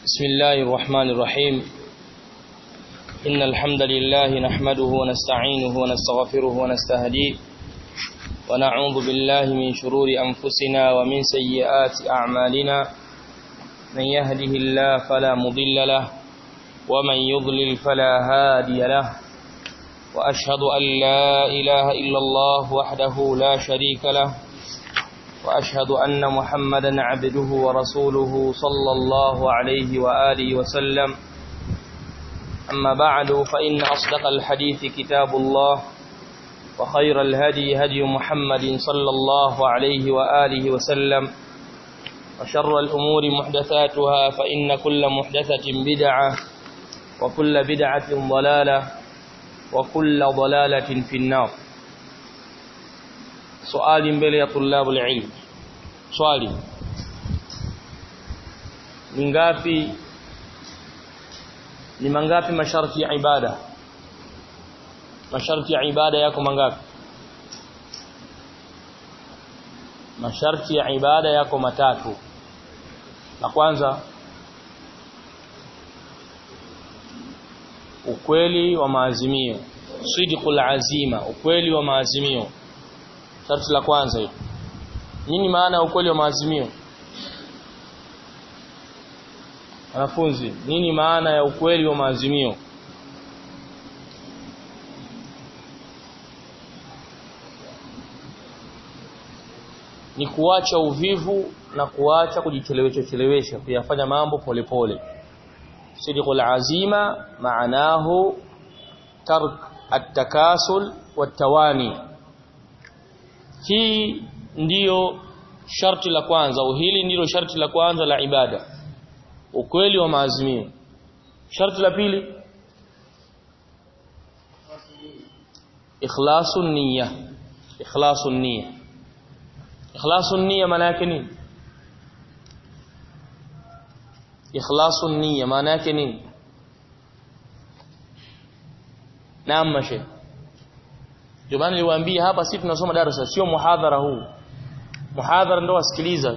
بسم الله الرحمن الرحيم إن الحمد لله نحمده ونستعينه ونستغفره ونستهديه ونعوذ بالله من شرور أنفسنا ومن سيئات أعمالنا من يهده الله فلا مضل له ومن يضلل فلا هادي له وأشهد أن لا إله إلا الله وحده لا شريك له وأشهد أن محمدا عبده ورسوله صلى الله عليه وآله وسلم أما بعد فإن أصدق الحديث كتاب الله وخير الهدي هدي محمد صلى الله عليه وآله وسلم وشر الأمور محدثاتها فإن كل محدثة بدعة وكل بدعة ضلالة وكل ضلالة في النار swali mbele ya tulabul ilm swali ni ngapi ni mangapi masharti ya ibada masharti ya ibada yako mangapi masharti ya ibada yako matatu la kwanza ukweli wa maazimio sidqul azima ukweli wa maazimio sharti la kwanza hilo nini maana ya ukweli wa maazimio wanafunzi nini maana ya ukweli wa maazimio ni kuacha uvivu na kuacha kujichelewesha chelewesha kuyafanya mambo polepole sidqul azima maanahu tark at-takasul wat-tawani hii ndiyo sharti la kwanza au hili ndilo sharti la kwanza la ibada ukweli wa maazimio sharti la pili ikhlasun niyya ikhlasun niyya ikhlasun niyya maana yake nini ikhlasun niyya maana yake nini naam mashe ndio maana niliwaambia hapa sisi tunasoma darasa sio muhadhara huu muhadhara ndio wasikiliza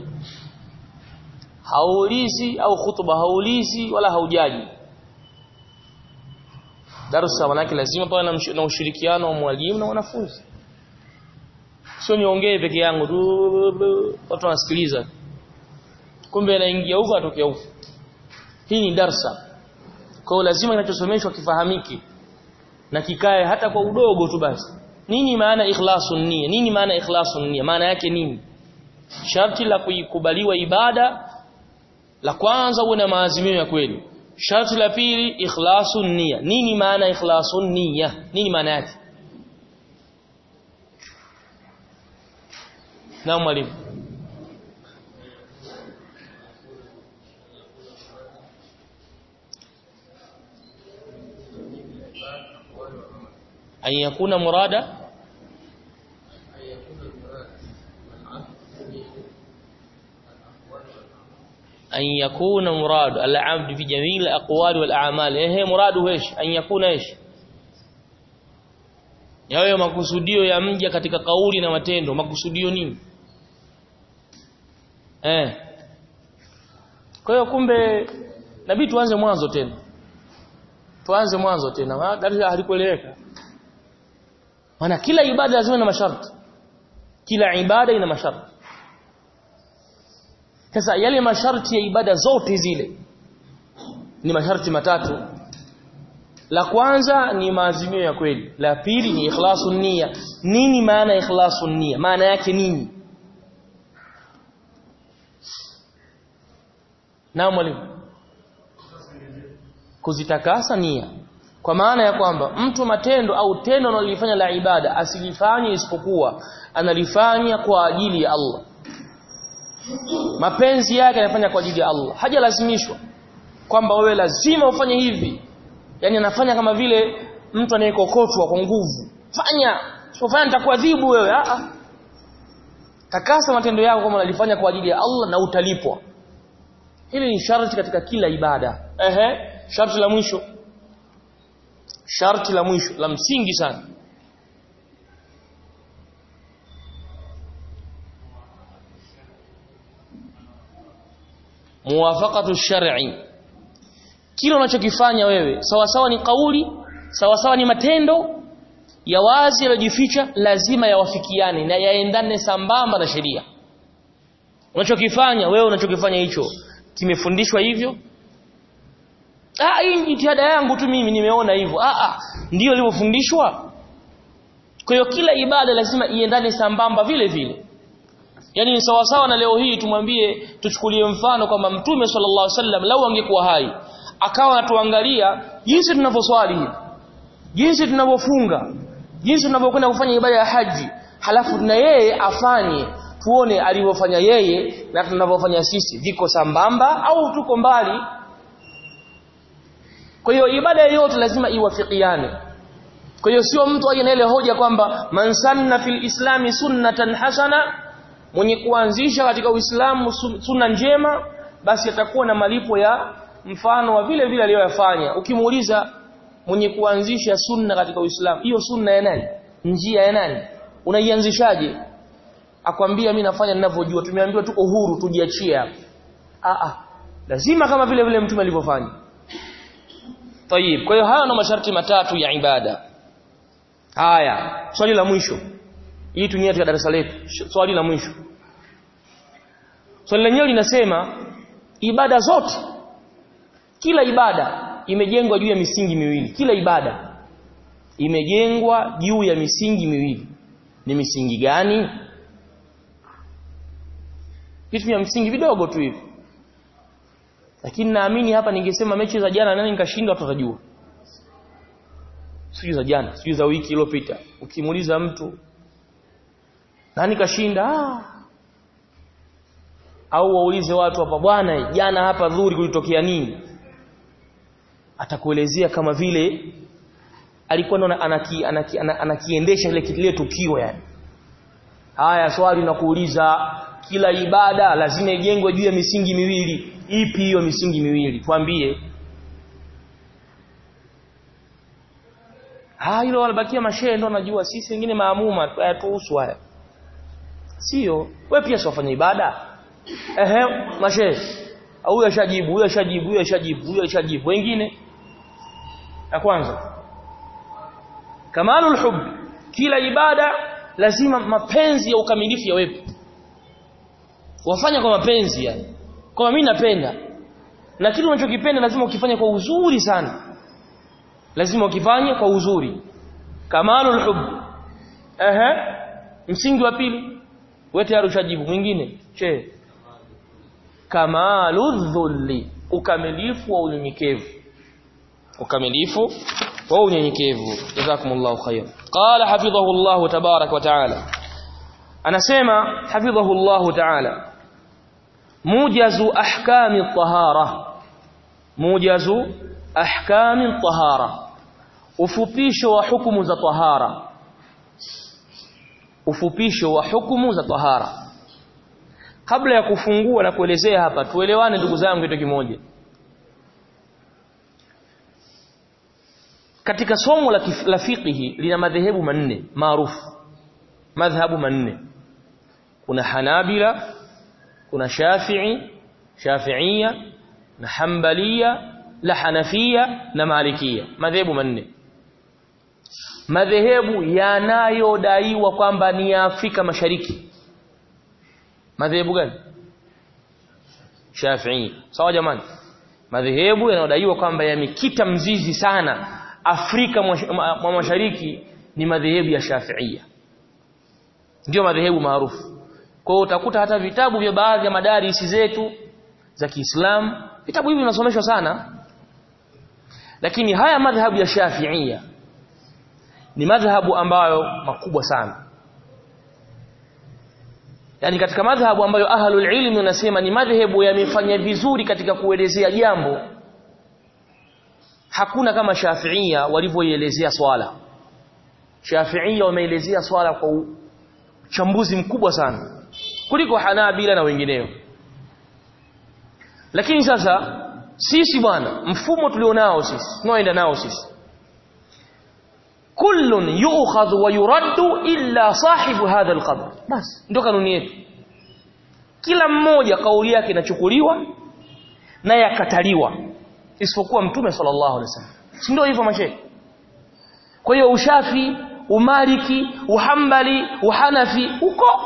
haulizi au khutba haulizi wala haujaji darasa manake lazima pawe na ushirikiano wa mwalimu na wanafunzi sio niongee peke yangu tu watu wanasikiliza kumbe anaingia huko atokea huko hii ni darsa kwa hiyo lazima kinachosomeshwa kifahamike na kikae hata kwa udogo tu basi nini maana ikhlasun nia nini maana ikhlasun nia maana yake nini sharti la kuikubaliwa ibada la kwanza uwe na maazimio ya kweli sharti la pili ikhlasun nia nini maana ikhlasun nia nini maana yake na mwalimu أن يكون مرادا أن يكون مراد العبد في جميع الأقوال والأعمال إيه مراده إيش أن يكون إيش yawe makusudio ya mja katika kauli na matendo makusudio nini eh kwa hiyo kumbe nabii tuanze mwanzo tena tuanze mwanzo tena darasa halikueleweka maana kila ibada lazima ina masharti kila ibada ina masharti sasa yale masharti ya ibada zote zile ni masharti matatu la kwanza ni maazimio ya kweli la pili ni ikhlasun nia nini maana ikhlasun nia maana yake nini na mwalimu kuzitakasa nia kwa maana ya kwamba mtu matendo au tendo analolifanya la ibada asilifanye isipokuwa analifanya kwa ajili ya Allah mapenzi yake anafanya kwa ajili ya Allah hajalazimishwa kwamba wewe lazima ufanye hivi yani anafanya kama vile mtu anayekokotwa kwa nguvu fanya usipofanya nitakuadhibu wewe a a takasa matendo yako kama unalifanya kwa ajili ya Allah na utalipwa hili ni sharti katika kila ibada ehe sharti la mwisho sharti la mwisho la msingi sana muwafaqatu shar'i kile unachokifanya wewe sawa sawa ni kauli sawa sawa ni matendo ya wazi yaliyojificha lazima yawafikiane na yaendane sambamba na sheria unachokifanya wewe unachokifanya hicho kimefundishwa hivyo ah hii jitihada yangu tu mimi nimeona hivyo ah ah ndio ilivyofundishwa kwa hiyo kila ibada lazima iendane sambamba vile vile yani ni sawa sawa na leo hii tumwambie tuchukulie mfano kwamba mtume sallallahu alaihi wasallam lau angekuwa hai akawa anatuangalia jinsi tunavyoswali hivi jinsi tunavyofunga jinsi tunavyokwenda kufanya ibada ya haji halafu na yeye afanye tuone alivyofanya yeye na tunavyofanya sisi viko sambamba au tuko mbali kwa hiyo ibada yote lazima iwafikiane kwa hiyo sio mtu aje na ile hoja kwamba man sanna fil islami sunnatan hasana mwenye kuanzisha katika uislamu sunna njema basi atakuwa na malipo ya mfano wa vile vile aliyoyafanya ukimuuliza mwenye kuanzisha sunna katika uislamu hiyo sunna ya nani njia ya nani unaianzishaje akwambia mimi nafanya ninavyojua tumeambiwa tuko huru tujiachie hapa a a lazima kama vile vile mtume alivyofanya Tayib kwa hiyo haya ndo masharti matatu ya ibada haya swali la mwisho hii tunia ya darasa letu swali la mwisho swali lenyewe linasema ibada zote kila ibada imejengwa juu ya misingi miwili kila ibada imejengwa juu ya misingi miwili ni misingi gani vitu vya msingi vidogo tu hivi lakini naamini hapa ningesema mechi za jana nani nikashinda tutajua sio za jana sio za wiki iliyopita ukimuuliza mtu nani kashinda ah. au waulize watu hapa bwana jana hapa dhuri kulitokea nini atakuelezea kama vile alikuwa ndo anaki, anaki, anakiendesha ile kile tukio yani haya swali na kuuliza kila ibada lazima ijengwe juu ya misingi miwili ipi hiyo misingi miwili tuambie ah hilo wanabakia mashehe ndo najua sisi wengine maamuma hayatuhusu haya sio wewe pia siwafanya ibada ehe mashehe huyo ashajibu huyo ashajibu huyo ashajibu huyo ashajibu wengine ya kwanza kamalul hub kila ibada lazima mapenzi ya ukamilifu yawepo wafanya kwa mapenzi yani kwa mimi napenda na kile unachokipenda lazima ukifanye kwa uzuri sana lazima ukifanye kwa uzuri kamalul hub ehe msingi wa pili wewe tayari ushajibu mwingine che kamaludhulli ukamilifu wa unyenyekevu ukamilifu wa unyenyekevu jazakumullahu khair qala hafidhahu Allah tabarak wa taala anasema hafidhahu Allah taala mujazu ahkami tahara mujazu ahkami tahara ufupisho wa hukumu za tahara ufupisho wa hukumu za tahara kabla ya kufungua na kuelezea hapa tuelewane ndugu zangu kitu kimoja katika somo la, la fiqhi lina madhehebu manne maarufu madhhabu manne kuna hanabila kuna shafi'i shafi'ia na hanbalia la hanafia na malikia madhehebu manne madhehebu yanayodaiwa kwamba ni ya Afrika Mashariki madhehebu gani Shafi'i sawa jamani madhehebu yanayodaiwa kwamba yamekita mzizi sana Afrika mwa Mashariki ni madhehebu ya Shafi'ia ndio madhehebu maarufu kwa hiyo utakuta hata vitabu vya baadhi ya madarisi zetu za Kiislamu vitabu hivi vinasomeshwa sana lakini haya madhhabu ya Shafi'ia ni madhhabu ambayo makubwa sana yani katika madhhabu ambayo ahlul ilmi wanasema ni madhhabu yamefanya vizuri katika kuelezea jambo hakuna kama Shafi'ia walivyoielezea swala Shafi'ia wameelezea swala kwa uchambuzi mkubwa sana kuliko Hanabila na wengineo lakini sasa sisi bwana mfumo tulionao sisi tunaoenda nao sisi kullun yu'khadhu wa yuraddu illa sahibu hadha alqabr bas ndio kanuni yetu kila mmoja kauli yake inachukuliwa na yakataliwa isipokuwa mtume sallallahu alaihi wasallam si ndio hivyo mashehe kwa hiyo ushafi umaliki uhambali uhanafi huko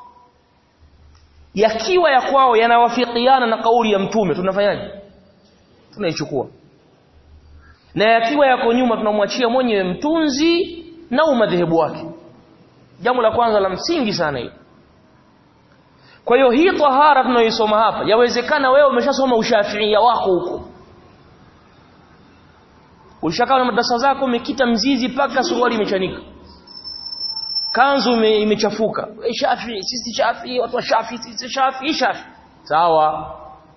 yakiwa ya kwao yanawafikiana na kauli ya mtume tunafanyaje tunaichukua na yakiwa yako nyuma tunamwachia mwenyewe mtunzi na umadhehebu wake jambo la kwanza la msingi sana hili kwa hiyo hii tahara tunayoisoma hapa yawezekana wewe umeshasoma ushafiia wako huko ulishakaa na madrasa zako umekita mzizi paka suruali imechanika kanzu imechafuka shafi sisi shafi watu wa shafi sisi shafi shafi sawa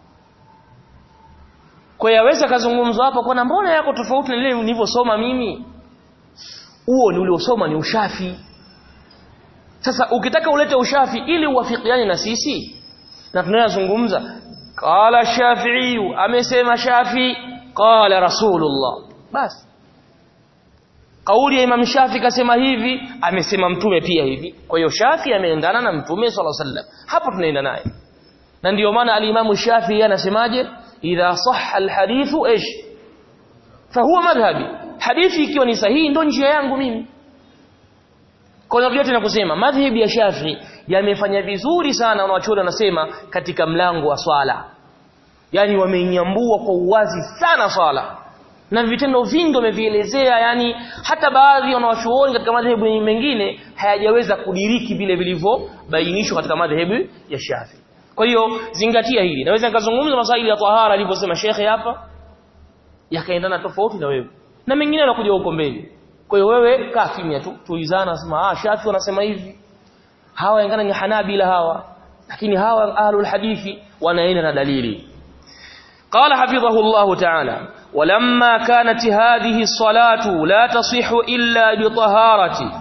kwa yaweza kazungumzwa hapa kwa mbona yako tofauti na ile nilivyosoma mimi huo ni uliosoma ni ushafi sasa ukitaka ulete ushafi ili uwafikiane na sisi na tunayozungumza qala shafi'i amesema shafi qala rasulullah basi kauli ya Imam Shafi kasema hivi amesema mtume pia hivi kwa hiyo Shafi ameendana na mtume sallallahu alaihi wasallam hapo tunaenda naye na ndiyo maana alimamu Shafi anasemaje idha sahha alhadithu ish fahuwa madhhabi hadithi ikiwa ni sahihi ndo njia yangu mimi kwa hiyo yote nakusema madhhabi ya Shafi yamefanya vizuri sana wanawachuoni wanasema katika mlango wa swala yani wameinyambua kwa uwazi sana swala na vitendo vingi wamevielezea yani hata baadhi wanawachuoni katika madhehebu mengine hayajaweza kudiriki vile vilivyobainishwa katika madhehebu ya Shafi kwa hiyo zingatia hili naweza nikazungumza masaili ya tahara alivyosema shekhe hapa yakaendana tofauti na wewe na mengine yanakuja huko mbele kwa hiyo wewe kaa kimya tu tuizana sema ah Shafi wanasema hivi hawa ingana ni Hanabila hawa lakini hawa ahlul hadithi wanaenda na dalili قال حفظه الله تعالى ولما كانت هذه الصلاة لا تصح إلا بطهارة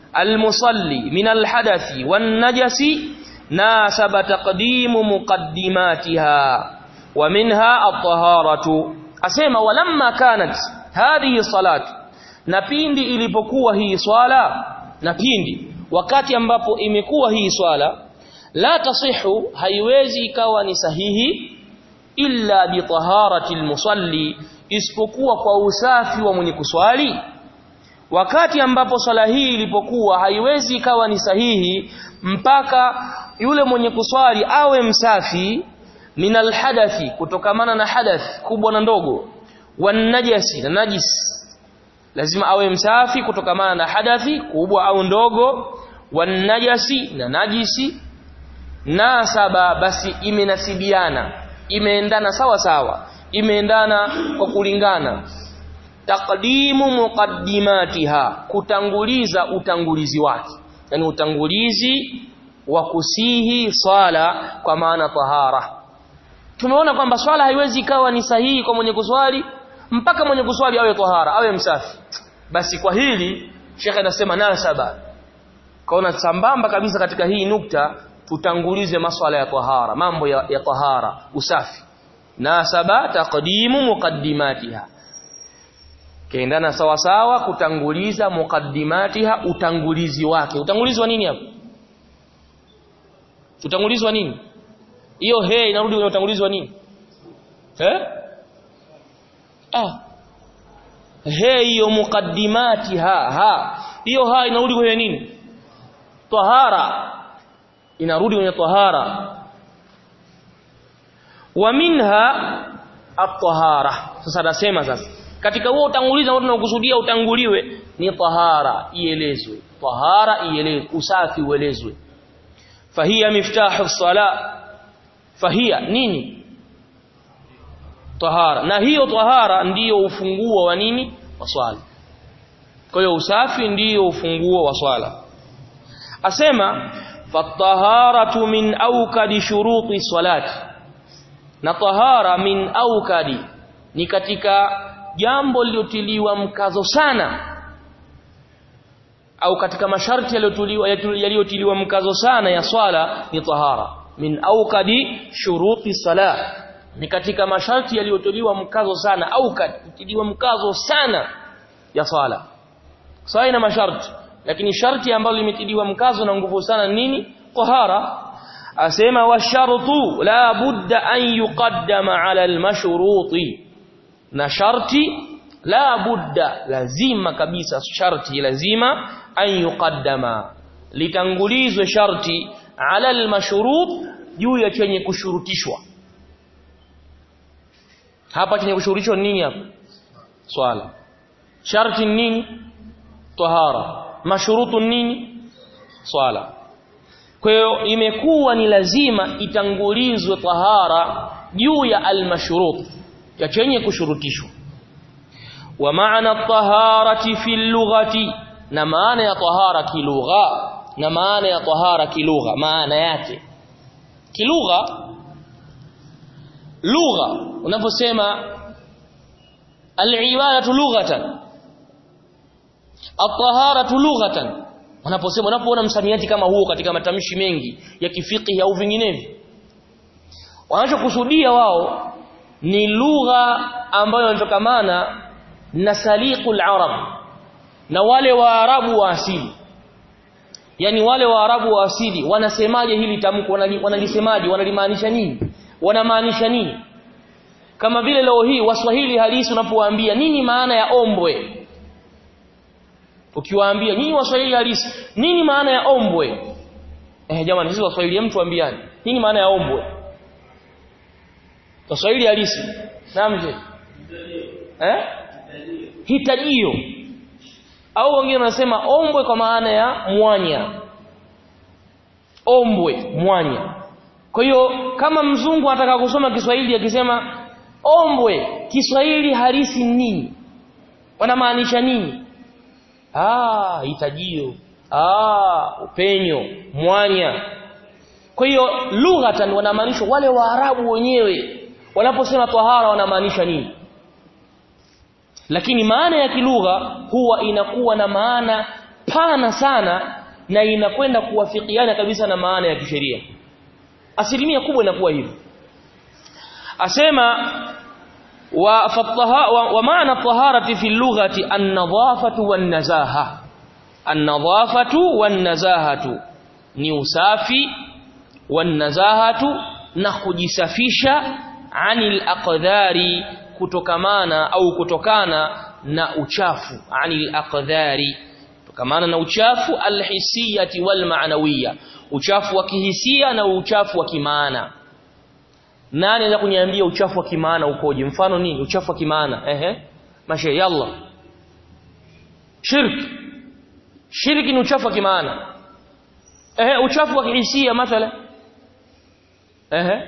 المصلي من الحدث والنجس ناسب تقديم مقدماتها ومنها الطهارة أسيما ولما كانت هذه الصلاة نبيندي ilipokuwa hii swala napindi wakati ambapo imekuwa hii swala la tasihu haiwezi ikawa ni sahihi illa bi taharati almusalli isipokuwa kwa usafi wa mwenye kuswali wakati ambapo swala hii ilipokuwa haiwezi ikawa ni sahihi mpaka yule mwenye kuswali awe msafi min alhadathi kutokamana na hadath kubwa na ndogo wanajasi na najis lazima awe msafi kutokamana na hadathi kubwa au ndogo wanajasi na najisi nasaba basi imenasibiana imeendana sawa sawa imeendana kwa kulingana taqdimu muqaddimatiha kutanguliza utangulizi wake yani utangulizi wa kusihi swala kwa maana tahara tumeona kwamba swala haiwezi ikawa ni sahihi kwa mwenye kuswali mpaka mwenye kuswali awe tahara awe msafi basi kwa hili shekhe anasema nasaba kaona sambamba kabisa katika hii nukta tutangulize maswala ya tahara mambo ya, ya tahara usafi nasaba taqdimu muqaddimatiha kaendana sawa sawa kutanguliza muqaddimatiha utangulizi wake utangulizi wa nini hapo utangulizi wa nini hiyo he inarudi kwenye utangulizi wa nini eh ah he hiyo muqaddimatiha ha hiyo ha inarudi kwenye nini tahara inarudi kwenye tahara wa minha at-tahara sasa nasema sasa katika huo utangulizi ambao tunakusudia utanguliwe ni tahara ielezwe tahara ielezwe usafi uelezwe fahiya miftahu sala fahiya nini tahara na hiyo tahara ndiyo ufunguo wa nini wa swala kwa hiyo usafi ndiyo ufunguo wa swala asema fataharatu min awkadi shuruti salati na tahara min awkadi ni katika jambo lilotiliwa mkazo sana au katika masharti yaliyotiliwa yaliyotiliwa mkazo sana ya swala ni tahara min awkadi shuruti salat ni katika masharti yaliyotiliwa mkazo sana au kutiliwa mkazo sana ya swala swala ina masharti lakini sharti ambalo limetiliwa mkazo na nguvu sana nini tahara asema wa shartu la budda an yuqaddama ala almashruti na sharti la budda lazima kabisa sharti lazima an yuqaddama litangulizwe sharti ala almashrut juu ya chenye kushurutishwa hapa chenye kushurutishwa nini hapa swala sharti nini tahara mashurutu nini swala kwa hiyo imekuwa ni lazima itangulizwe tahara juu ya almashrut ya chenye kushurutishwa wa maana taharati fi lughati na maana ya tahara kilugha na maana ya tahara kilugha maana yake kilugha lugha unaposema al-ibadatu lughatan at-taharatu lughatan unaposema unapoona msamiati kama huo katika matamshi mengi ya kifiki au vinginevyo wanachokusudia wao ni lugha ambayo inatokamana na saliqul arab na wale waarabu wa asili yani wale waarabu wa asili wanasemaje hili tamko wanalisemaje wanalimaanisha nini wanamaanisha nini kama vile leo hii waswahili halisi unapowaambia nini maana ya ombwe ukiwaambia nyinyi waswahili halisi nini maana ya ombwe eh jamani sisi waswahili mtu ambiani nini maana ya ombwe waswahili halisi naam je eh hitajio au wengine wanasema ombwe kwa maana ya mwanya ombwe mwanya kwa hiyo kama mzungu anataka kusoma Kiswahili akisema ombwe Kiswahili halisi nini wanamaanisha nini ah hitajio ah upenyo mwanya kwa hiyo lughatan wanamaanisha wale waarabu wenyewe wanaposema tahara wanamaanisha nini lakini maana ya kilugha huwa inakuwa na maana pana sana na inakwenda kuwafikiana kabisa na maana ya kisheria asilimia kubwa inakuwa hivyo asema wa fataha wa, wa maana taharati fi lughati an-nadhafatu wan-nazaha an-nadhafatu wan-nazahatu ni usafi wan-nazahatu na kujisafisha anil aqdhari kutokamana au kutokana na uchafu anil aqdhari kutokamana na uchafu alhisiyati wal ma'nawiyya uchafu wa kihisia na uchafu wa kimaana nani anaweza kuniambia uchafu wa kimaana ukoje mfano nini uchafu wa kimaana ehe mashe yalla shirki shirki ni uchafu wa kimaana ehe uchafu wa kihisia mathala ehe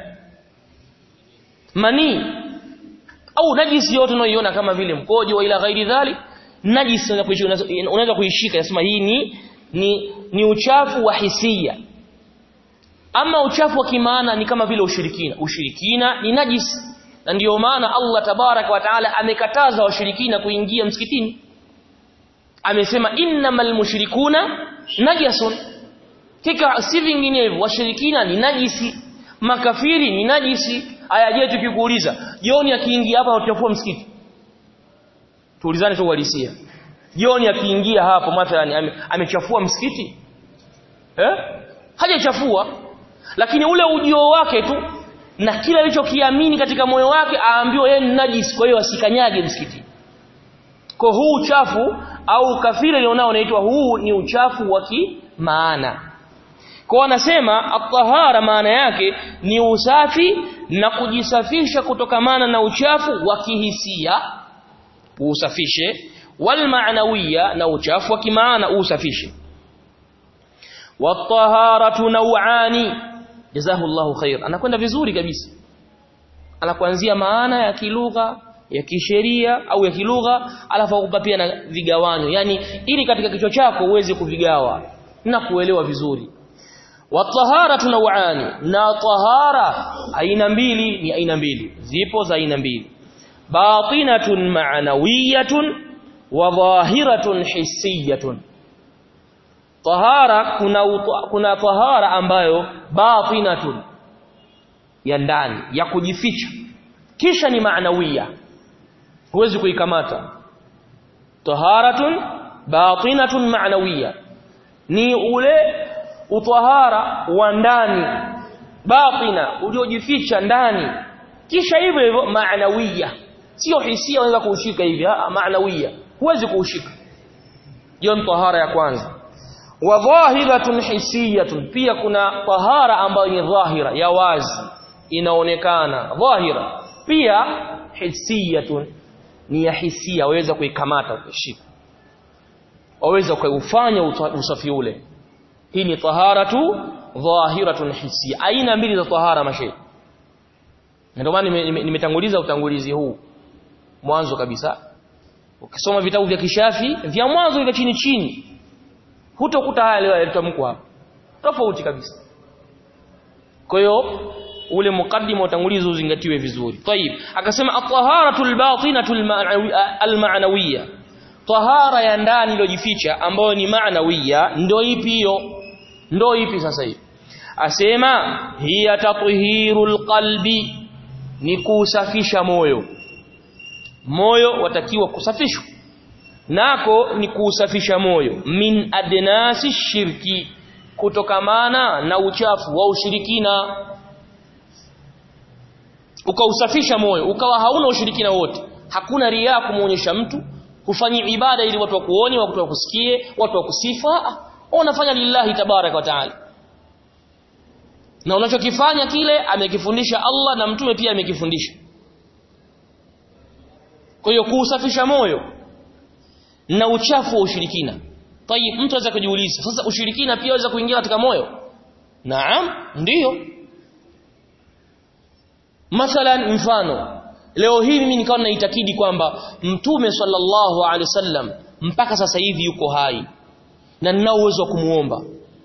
manii au najisi yote unayoiona kama vile mkojo wa ila ghairi dhali najisi unaweza kuishika nasema hii ni ni ni uchafu wa hisia ama uchafu wa kimaana ni kama vile ushirikina ushirikina ni najisi na ndiyo maana Allah tabarak wa taala amekataza washirikina kuingia msikitini amesema innamal mushrikuna najasun kika si vinginevyo washirikina ni najisi makafiri ni najisi aya je tukikuuliza jioni akiingia hapa utachafua msikiti tuulizane tu uhalisia jioni akiingia hapo mathalan amechafua msikiti eh hajachafua lakini ule ujio wake tu na kila alichokiamini katika moyo wake aambiwa yeye ni najis kwa hiyo asikanyage msikiti kwa huu uchafu au kafiri alionao unaitwa huu ni uchafu wa kimaana kwa wanasema at-tahara maana yake ni usafi na kujisafisha kutokamana na uchafu wa kihisia usafishe wal maanawiya na uchafu wa kimaana usafishe wat-taharatu naw'ani jazahullahu khair anakwenda vizuri kabisa anakuanzia maana ya kilugha ya kisheria au ya kilugha alafu akupa pia na vigawanyo yani ili katika kichwa chako uweze kuvigawa na kuelewa vizuri wataharatu naw'ani na tahara aina mbili ni aina mbili zipo za aina mbili batinatun ma'nawiyatun wa dhahiratun hissiyatun tahara kuna kuna tahara ambayo batinatun ya ndani ya kujificha kisha ni maanawiya huwezi kuikamata taharatun batinatun maanawiya ni ule utahara wa ndani batina uliojificha ndani kisha hivyo hivyo maanawiya sio hisia unaweza kuushika hivi ah maanawia huwezi kuushika hiyo ni tahara ya kwanza wa dhahiratun hisiyatun pia kuna tahara ambayo ni dhahira ya wazi inaonekana dhahira pia hisiyatun ni ya hisia waweza kuikamata ukashika waweza kuufanya usafi ule hii ni taharatu dhahiratun hisia aina mbili za tahara mashe ndio maana nimetanguliza utangulizi huu mwanzo kabisa ukisoma vitabu vya kishafi vya mwanzo vya chini chini hutokuta haya leo yalitamkwa hapa tofauti kabisa kwa hiyo ule mukaddima utangulizi uzingatiwe vizuri tayib akasema at-taharatu al-batinatu al-ma'nawiyya tahara ya ndani iliyojificha ambayo ni ma'nawiyya ndio ipi hiyo ndio ipi sasa hivi asema hiya tathhirul qalbi ni kusafisha moyo moyo watakiwa kusafishwa nako ni kuusafisha moyo min adnasi shirki kutokamana na uchafu wa ushirikina ukausafisha moyo ukawa hauna ushirikina wote hakuna ria kumuonyesha mtu hufanyi ibada ili watu wakuone watu wakusikie watu wakusifa unafanya lillahi tabaraka wa taala na unachokifanya kile amekifundisha Allah na mtume pia amekifundisha kwa hiyo kuusafisha moyo na uchafu wa ushirikina tayib mtu anaweza kujiuliza sasa ushirikina pia waweza kuingia katika moyo naam ndiyo mathalan mfano leo hii mimi nikawa naitakidi kwamba mtume sallallahu alaihi wasallam mpaka sasa hivi yuko hai na ninao uwezo wa kumuomba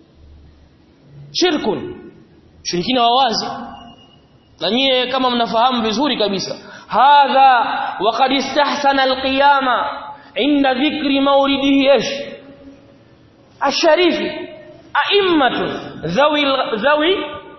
shirkun shirikina wa wazi na nyie kama mnafahamu vizuri kabisa hadha waqad istahsana alqiyama inda dhikri maulidihi ايش الشريف ائمه ذوي ذوي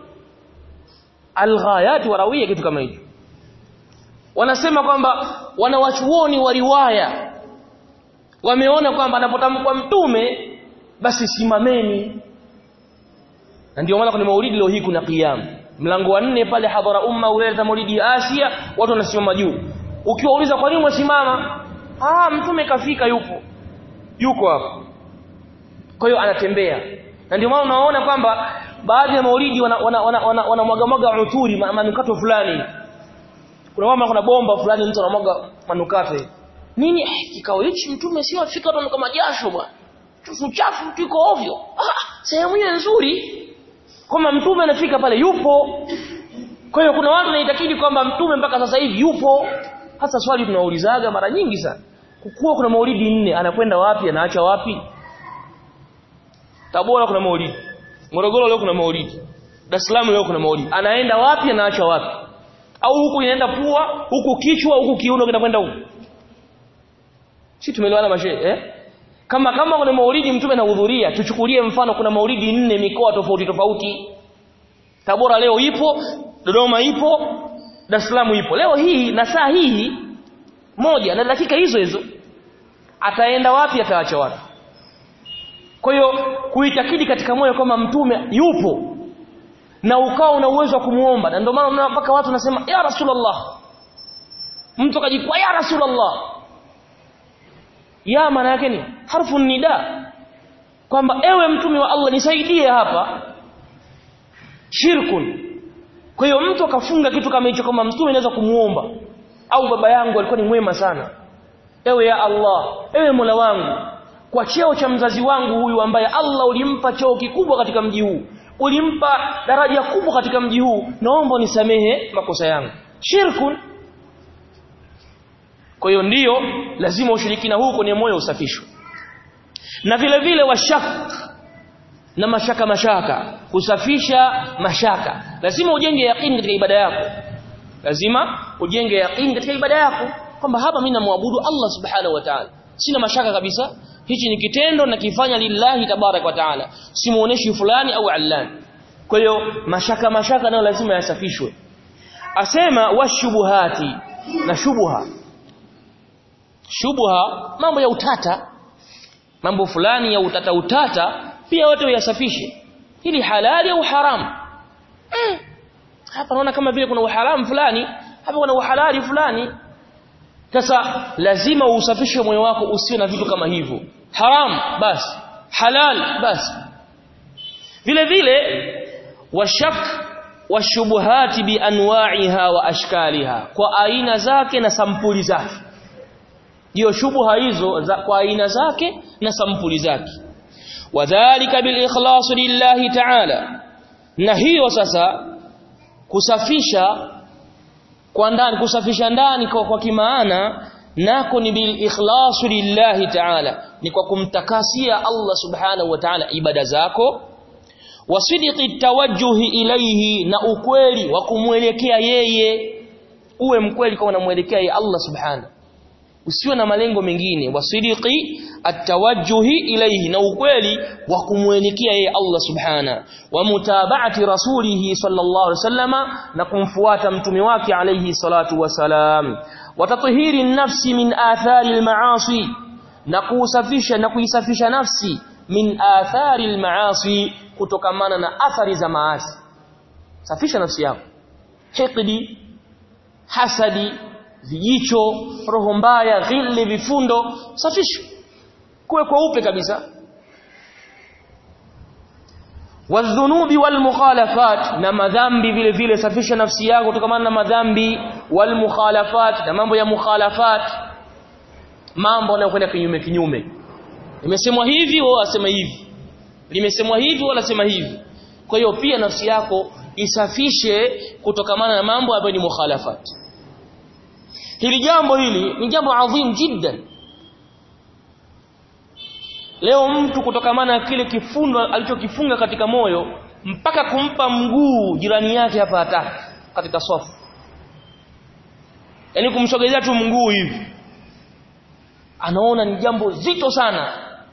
alghayat warawia kitu kama hicho wanasema kwamba wanawachuoni wa riwaya wameona kwamba anapotamkwa mtume basi simameni na ndio maana kwenye maulidi leo hii kuna qiyam mlango wa nne pale hadhara umma uleta maulidi Asia watu wanasimama juu ukiwauliza kwa nini mwasimama ah mtume kafika yupo yuko hapo kwa hiyo anatembea na ndio maana unaona kwamba baadhi ya maulidi wanamwaga wana, wana, wana, wana mwaga uturi manukato fulani kuna mama kuna bomba fulani mtu anamwaga manukato nini eh, kikao hichi mtume sio afika watu kama jasho bwana chafu chafu tuko ovyo ah sehemu hiyo nzuri kama mtume anafika pale yupo kwa hiyo kuna watu wanaitakidi kwamba mtume mpaka sasa hivi yupo hasa swali tunaulizaga mara nyingi sana kukuwa kuna maulidi nne anakwenda wapi anaacha wapi Tabora kuna maulidi Morogoro leo kuna maulidi Dar es Salaam leo kuna maulidi anaenda wapi anaacha wapi au huku inaenda pua huku kichwa huku kiuno kinakwenda huku si tumeelewana mashehe eh kama kama kuna maulidi mtume anahudhuria tuchukulie mfano kuna maulidi nne mikoa tofauti tofauti Tabora leo ipo Dodoma ipo Dar es Salaam ipo leo hii na saa hii moja na dakika hizo hizo ataenda wapi ataacha wapi kwa hiyo kuitakidi katika moyo kama mtume yupo na ukawa una uwezo wa kumuomba na ndio maana unaona mpaka watu nasema ya rasulullah mtu akajikwa ya rasulullah ya maana yake ni harfu nida kwamba ewe mtume wa Allah nisaidie hapa shirkun kwa hiyo mtu akafunga kitu kama hicho kama mtume anaweza kumuomba au baba yangu alikuwa ni mwema sana ewe ya Allah ewe Mola wangu kwa cheo cha mzazi wangu huyu ambaye Allah ulimpa cheo kikubwa katika mji huu ulimpa daraja kubwa katika mji huu naomba unisamehe makosa yangu shirkun kwa hiyo ndiyo lazima ushirikina huu kwenye moyo usafishwe na vile vile washak na mashaka mashaka kusafisha mashaka lazima ujenge yaqini katika ibada yako lazima ujenge yaqini katika ibada yako kwamba hapa mimi namwabudu Allah subhanahu wa ta'ala sina mashaka kabisa hichi ni kitendo na kifanya lillahi tabarak wa taala simuoneshi fulani au allani kwa hiyo mashaka mashaka nayo lazima yasafishwe asema washubuhati na shubha shubha mambo ya utata mambo fulani ya utata utata pia wote uyasafishe hili halali au haramu mm. hapa naona kama vile kuna uharamu fulani hapa kuna uhalali fulani sasa lazima usafishe moyo wako usiwe na vitu kama hivyo haram basi halal basi vile vile washak washubuhati bianwa'iha wa ashkaliha kwa aina zake na sampuli zake hiyo shubuha hizo za, kwa aina zake na sampuli zake wadhālika bil ikhlas lillahi ta'ala na hiyo sasa kusafisha kwa ndani kusafisha ndani kwa, kwa kimaana nako ni bil ikhlas lillahi ta'ala ni kwa kumtakasia Allah subhanahu wa ta'ala ibada zako wasidiki tawajjuhi ilaihi na ukweli wa kumwelekea yeye uwe mkweli kwa unamwelekea yeye Allah subhanahu usiwe na malengo mengine wasidiki atawajjuhi ilaihi na ukweli wa kumwelekea yeye Allah subhana wa mutaba'ati rasulihi sallallahu alaihi wasallama na kumfuata mtume wake alayhi salatu wasalam wa tathhiri nafsi min athari almaasi na kuusafisha na kuisafisha nafsi min athari almaasi kutokamana na athari za maasi safisha nafsi yako hikdi hasadi vijicho roho mbaya ghili vifundo safisha kuwe kweupe kabisa wadhunubi walmukhalafat na madhambi vile vile safisha nafsi yako kutokana na madhambi walmukhalafat na mambo ya mukhalafat mambo yanayokwenda kinyume kinyume imesemwa hivi wao wasema hivi limesemwa hivi wala sema hivi kwa hiyo pia nafsi yako isafishe kutokamana na mambo ambayo ni mukhalafat hili jambo hili ni jambo adhim jiddan leo mtu kutokamana na kile kifundo alichokifunga katika moyo mpaka kumpa mguu jirani yake hapa hataki katika swafu yani kumsogezea tu mguu hivi anaona ni jambo zito sana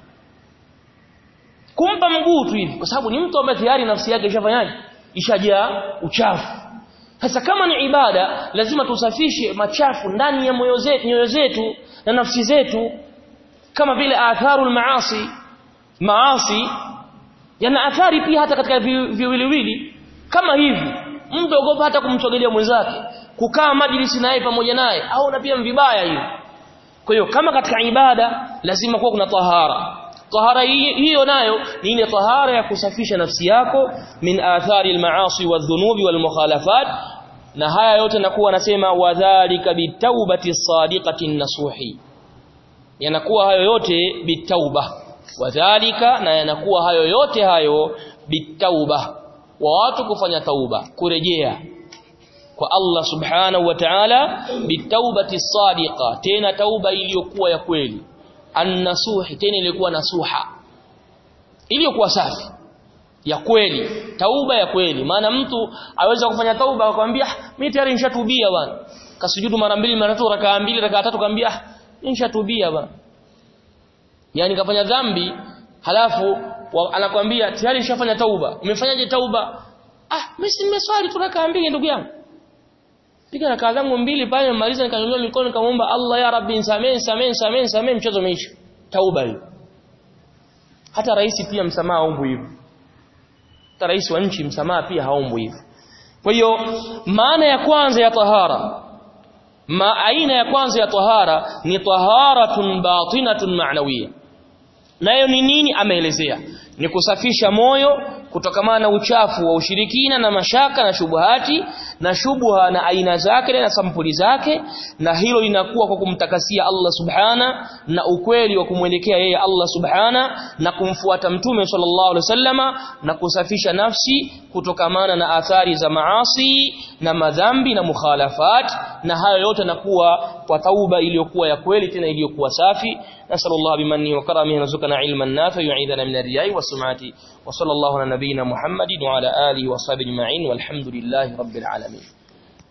kumpa mguu tu hivi kwa sababu ni mtu ambaye tayari nafsi yake ishafanyaje ishajaa uchafu sasa kama ni ibada lazima tusafishe machafu ndani ya moyo zetu nyoyo zetu na nafsi zetu kama vile atharul maasi maasi yana athari pia hata katika viwiliwili kama hivi mtu ogopa hata kumsogelea mwenzake kukaa majlisi naye pamoja naye au na pia vibaya hivi kwa hiyo kama katika ibada lazima kuwa kuna tahara tahara hiyo nayo ni ile tahara ya kusafisha nafsi yako min athari almaasi wadhunubi walmukhalafat na haya yote nakuwa nasema wadhālika bitawbati sadiqati nasuhi yanakuwa hayo yote bitauba wadhālika na yanakuwa hayo yote hayo bitauba wa watu kufanya tauba kurejea kwa Allah subhanahu wa ta'ala bitawbati sadiqa tena tauba iliyokuwa ya kweli annasuhi tena ilikuwa nasuha iliyokuwa safi ya kweli tauba ya kweli maana mtu aweza kufanya tauba akwambia mimi tayari nishatubia bwana kasujudu mara mbili mara tatu rakaa mbili rakaa tatu kwambia nishatubia bwana yani kafanya dhambi halafu anakwambia tayari nishafanya tauba umefanyaje tauba ah mimi nimeswali tu rakaa mbili ndugu yangu piga rakaa zangu mbili pale nimaliza nikanyanyua mikono nikamwomba Allah ya Rabbi nisamee nisamee nisamee nisamee mchezo umeisha tauba hiyo hata rais pia msamaha haombi hivyo hata rais wa nchi msamaha pia haombi hivyo kwa hiyo maana ya kwanza ya tahara ma aina ya kwanza ya tahara ni taharatun batinatun ma'nawiyya nayo ni nini ameelezea ni kusafisha moyo kutokamana na uchafu wa ushirikina na mashaka na shubuhati na shubuha na aina zake na sampuli zake na hilo linakuwa kwa kumtakasia Allah subhana na ukweli wa kumwelekea yeye Allah subhana na kumfuata mtume sallallahu alaihi wasallama na kusafisha nafsi kutokamana na athari za maasi na madhambi na mukhalafat na hayo yote nakuwa kwa tauba iliyokuwa ya kweli tena iliyokuwa safi nasallallahu bimanni wa karamihi narzuqana ilman nafi yu'idana min ar-riya'i was-sum'ati wa sallallahu ala nabiyyina muhammadin wa ala alihi wa sahbihi ajma'in walhamdulillahi rabbil alamin